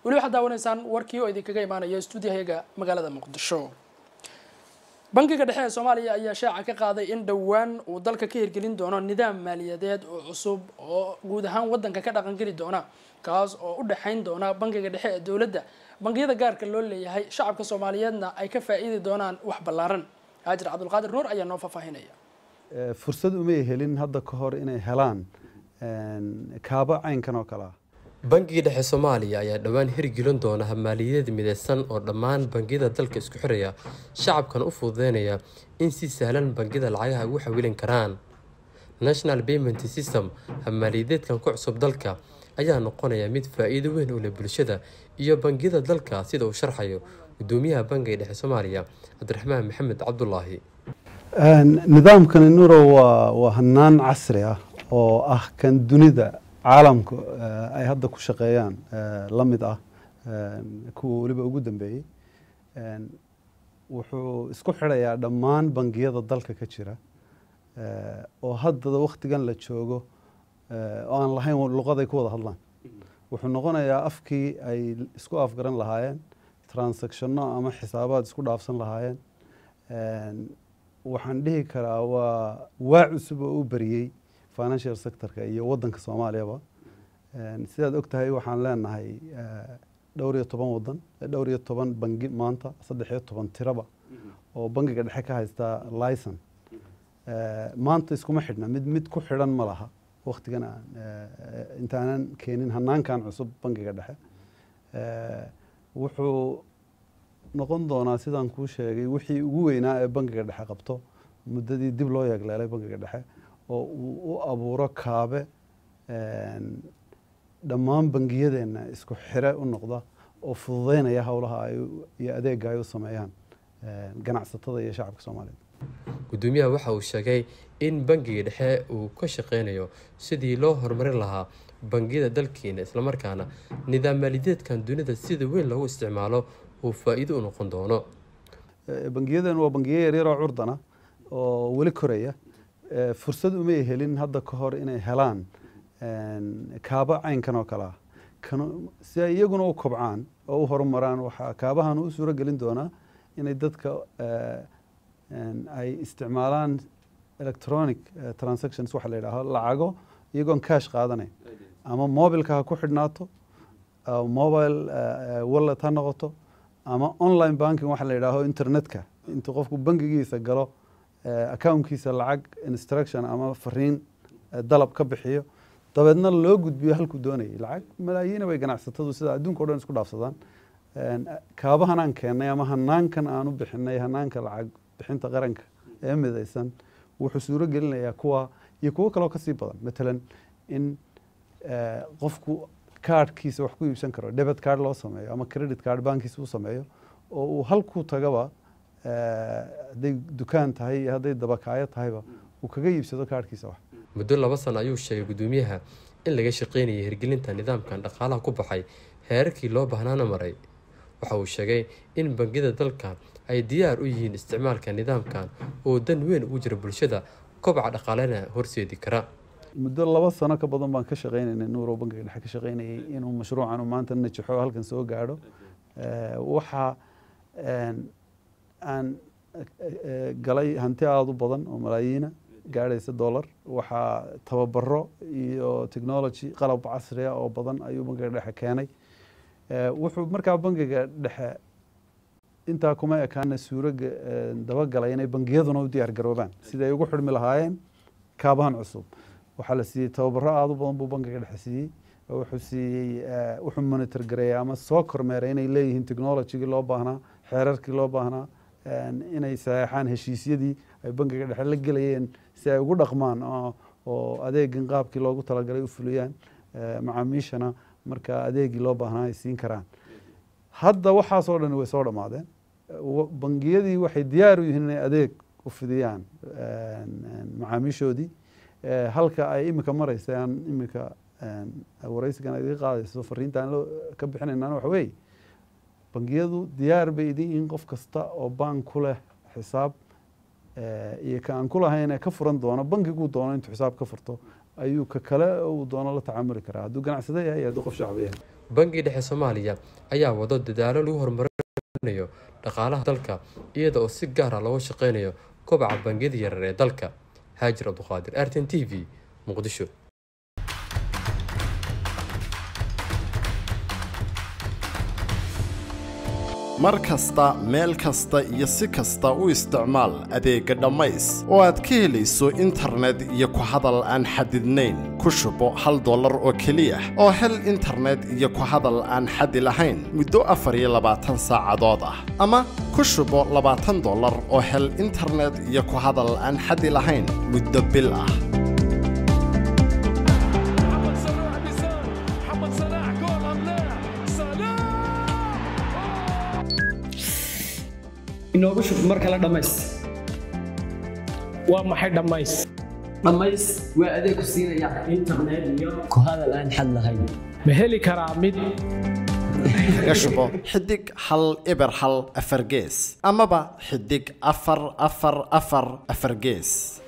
weli waxaad daawanaysaan warkii oo idinkaga imaanaya stuudiyahayaga magaalada muqdisho bankiga dhexe ee soomaaliya ayaa shaaca ka qaaday in dhowaan uu dalka ka hirgelin doono nidaam maaliyadeed oo cusub oo guud ahaan wadanka ka dhaqangeli doona kaas oo u dhexayn doona bankiga dhexe ee dowladda bangiyada gaarka loo leeyahay shacabka soomaaliyeedna ay ka faa'iidi doonaan wax ballaaran haajir cabdulqaadir nuur ayaa noo faahfaahinaya fursad umay helin hadda ka hor inay helaan kaabo caynkan oo kale ah bangiga dhexe soomaaliya ayaa dhowaan hirgelin doona habmaaliyadeed mideysan oo dhammaan bangiyada dalka isku xiraya shacabkana u fududeynaya in si sahlan bangiyada lacagaha ugu xawilin karaan national payment system habmaaliyadeedkan ku cusub dalka ayaa noqonaya mid faa-iido weyn u leh bulshada iyo bangiyada dalka sida uu sharxayo gudoomiyaha bangiga dhexe soomaaliya cabdiraxmaan maxamed cabdulaahi nidaamkani nuro waa waa hanaan casri ah oo ah kan dunida caalamka ay hadda ku shaqeeyaan la mid ah kuwa weliba ugu dambeeyey wuxuu isku xidhayaa dhammaan bangiyada dalka ka jira oo haddada wakhtigan la joogo oo aan lahayn luqaday ku wada hadlaan wuxuu noqonayaa afkii ay isku afgaran lahaayeen transactionno ama xisaabaad isku dhaafsan lahaayeen waxaan dhihi karaa waa waa cusub oo u beriyey financial sectorka iyo wadanka soomaaliyaba sidaad og tahay waxaan leenahay dhowr iyo toban wadan dhowr iyo toban bangi maanta saddex iyo toban tiraba oo bangiga dhexe ka haystaa licen maanta iskuma xidhna mid mid ku xidhan ma laha waktigan aan intaanan keenin hanaankan cusub bangiga dhexe wuxuu noqon doonaa sidaan kuu sheegay wixii ugu weynaa ee bangiga dhexe qabto muddadii dib loo yeegleelay bangiga dhexe oo uu u abuuro kaabe dhammaan bangiyadeenna isku xire u noqda oo fududeynaya howlaha ay iyo adeega ay u sameeyaan ganacsatada iyo shacabka soomaaliyeed gudoomiyaha waxa uu sheegay in bangiga dhexe uu ka shaqeynayo sidii loo horumarin lahaa bangiyada dalkeena islamarkaana nidaam maaliyadeedkan dunida sida weyn loogu isticmaalo uu faa-iido u noqon doono bangiyadan waa bangiyo yaryar oo curdana oo weli koraya fursad umay helin hadda ka hor inay helaan kaabo caynkan oo kale ah si ay iyaguna u kobcaan oo u horumaraan waxaa kaabahan u suuro gelin doonaa inay dadka ay isticmaalaan electronic transactions waxa la yidhaaho lacago iyagoon cash qaadanayn ama mobilka ha ku xidhnaato mobile wallet ha noqoto ama online banking waxa la yidhaaho internetka intuu qofku bangigiisa galo accountkiisa lacag instruction ama fariin dalab ka bixiyo dabeedna loo gudbiyo halkuu doonayay lacag malaayiina bay ganacsatadu sida adduunka o dhan isku dhaafsadaan kaabahan aan keennay ama hanaankan aan u bixinay hanaanka lacag bixinta qaranka ee midaysan wuxuu suuro gelinayaa kuwa iyo kuwo kaloo kasii badan matalan in qofku kaadhkiisa wax ku iibsan karo debet card loo sameeyo ama credit card bankiisa u sameeyo oo uu halkuu tagaba hadday dukaan tahay iyo hadday dabakaayo tahayba uu kaga iibsado kaadhkiisa wax muddo laba sano ayuu sheegay gudoomiyaha in laga shaqeynayay hirgelinta nidaamkan dhaqaalaha ku baxay heerarkii loo bahnaana maray waxa uu sheegay in bangiyada dalka ay diyaar u yihiin isticmaalka nidaamkan oo dan weyn ugu jira bulshada kobca dhaqaalena horseedi kara muddo laba sano ka badan baan ka shaqeynaynay nuuro bankiga dhexe ka shaqeynayay inuu mashruucan maanta najaxo halkan soo gaadho waxaa aan galay hanti aada u badan oo malaayiina gaadhaysa dollar waxaa tababaro iyo technology qalab casriya oo badan ayuu bankiga dhexe keenay wuxuu markaa bankiga dhexe intaa kuma ekaana suuro dabagalay inay bangiyaduna u diyaar garoobaan sida ay ugu xidhmi lahaayeen kaabahan cusub waxaa la siiyey tababaro aada u badan buu bankiga dhexe siiyey wuxuu siiyey wuxuu monitor gareeyay ama soo kormeeray inay leeyihiin technologygii loo baahnaa xeerarkii loo baahnaa inay saxeexaan heshiisyadii ay bankiga dhexe la gelayeen si ay ugu dhaqmaan oo adeegin qaabkii loogu talagalay u fuliyaan macaamiishana marka adeegii loo baahnaa ay siin karaan hadda waxaasoo dhan way soo dhammaadeen bangiyadii waxay diyaar u yihiin inay adeeg u fidiyaan macaamiishoodii halka ay imika mareysa aan imika wareysigan idiga qaadayso fariinta aan ka bixinaynaan waxa weeye bangiyadu diyaar bay idin yihiin qof kasta oo bank ku leh xisaab iyo ka aan ku lahayn ee ka furan doono bankiguu doono intuu xisaab ka furto ayuu ka kale uu doono la tacaamuli karaa hadduu ganacsada yahay hadduu qof shacbi yahay bangiga dhexe soomaaliya ayaa wado dadaalo lagu horumarinayo dhaqaalaha dalka iyada oo si gaar ah looga shaqeynayo kobaca bangiyada yarar ee dalka haajir abduqaadir arten t v muqdisho mar kasta meel kasta iyo si kasta u isticmaal adeegga dhammays oo aad ka helayso internet iyo ku hadal aan xadidnayn ku shubo hal dollar oo keliya oo hel internet iyo ku hadal aan xadi lahayn muddo afar iyo labaatan saacadood ah ama ku shubo labaatan dollar oo hel internet iyo ku hadal aan xadi lahayn muddo bil ah محمد صلاح بيسار محمد صلاح جول ام لا صلاح inoogu shub mar kale dhammays waa maxay dhammays dhammays waa adeeg ku siinaya internet iyo ku hadal aan xad lahayn ma heli karaa mid kaga shubo xidig hal eber hal afar gees amaba xidig afar afar afar afar gees